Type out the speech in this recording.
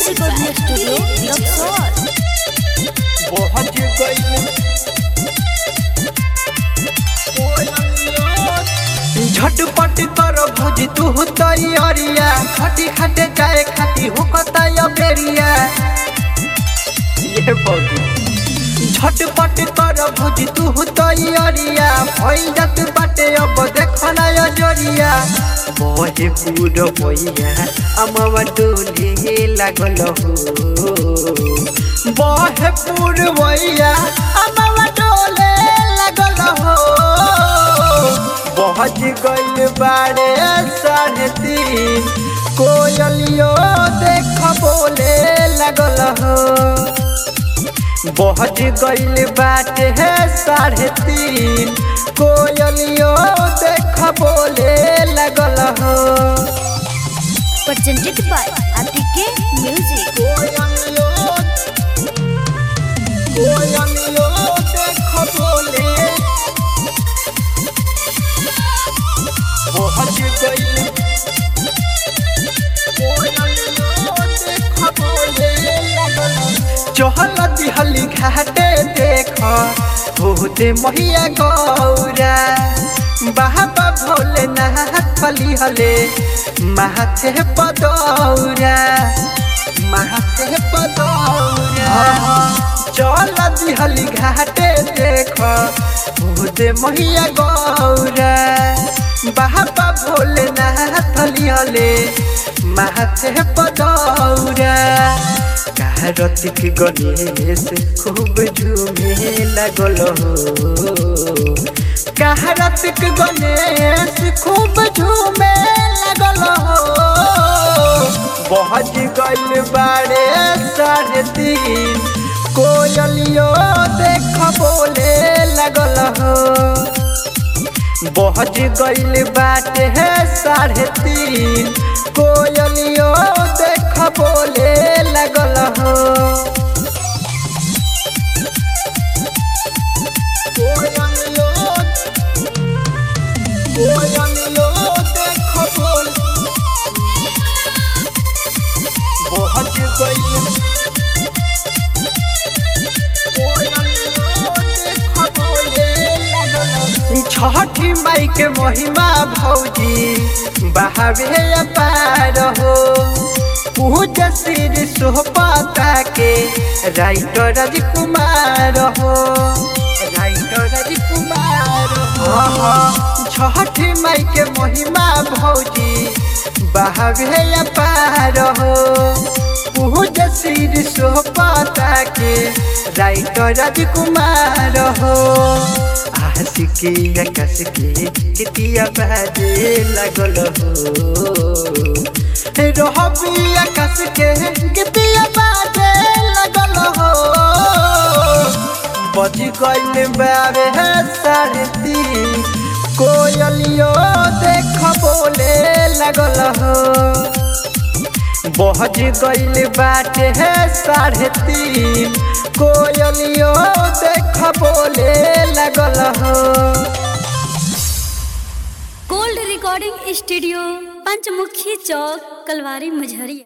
recording studio Raxaul पहुंच गई झटपट कर भौजी तू तैयारिया खटी खटे जाए खाती हो कताया बेरिया ये भौजी झटपट कर भौजी तू तैयारिया भइल जात बाटे अब देखना या जरिया बहे पूर भैया अमवा डोले लागल हो बहे पूर भैया अमवा डोले लागल हो पहुँच गइल बारे साढ़े तीन कोयलियो देख बोले लगल हो पहुँच गइल बाटे है साढ़े तीन कोयलियो देख बोले लगल हो presented by आतिके म्यूजिक कोयलियो कोयलियो देख बोले पहुँच गइल चहल दिहली घाटे देख होते महिया गौरा बाबा भोले नाथ फली हले माथे पदौरा माथे पदौरा चल दिहली घाटे देख होते महिया गौरा बाबा भोले नाथ लिहले माथे पदौरा कार्तिक गणेश खूब झूमे लगल हो कार्तिक गणेश खूब झूमे लगल हो बहज गइल बारे साढ़े तीन कोयलियो देख बोले लगल हो बहज गइल बाटे है साढ़े तीन कोयलियो देख बोले लगल हो कोयलियो कोयलियो देख बोल बहज गइल छठी माई के महिमा भौजी बहावे अपार हो पूज श्री सोहपता के राइटर राजकुमार हो राइटर राजकुमार हो छठी माई के महिमा भौजी बहावे अपार हो पूज श्री सोहपता के राइटर राजकुमार हो आशिकी आकाश के कितिया बाजे लगल हो रहबी आकाश के कितिया बाजे लगल हो बज गइल बारे है साढ़े तीन कोयलियो देख बोले लगल हो बहज गइल बाटे है साढ़े तीन कोयलियो देख बोले लगल हो gold recording studio Panchmukhi Chowk Kalwari Majhariya